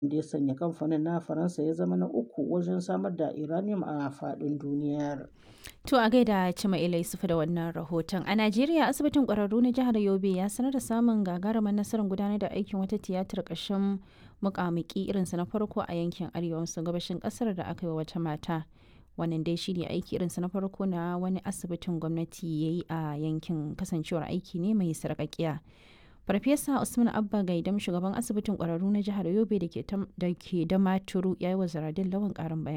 da ya sanya kamfanin na Faransa ya zama na uku wajen samar da uranium a faɗin duniyar. To a gaida Cima Ilaisu da wannan rahoton. A Najeriya asibitin ƙwararru na jihar Yobe ya sanar da samun gagarumar nasarar gudanar da aikin wata tiyatar ƙashin muƙamuƙi irinsa na farko a yankin arewa maso gabashin ƙasar da aka yi wa wata mata. Wannan dai shi ne aiki irinsa na farko na wani asibitin gwamnati ya yi a yankin kasancewar aiki ne mai sarƙaƙiya. Farfesa Usman Abba Gaidam shugaban asibitin ƙwararru na jihar Yobe da ke da maturu ya yi wa Zaradin Lawan ƙarin bayani.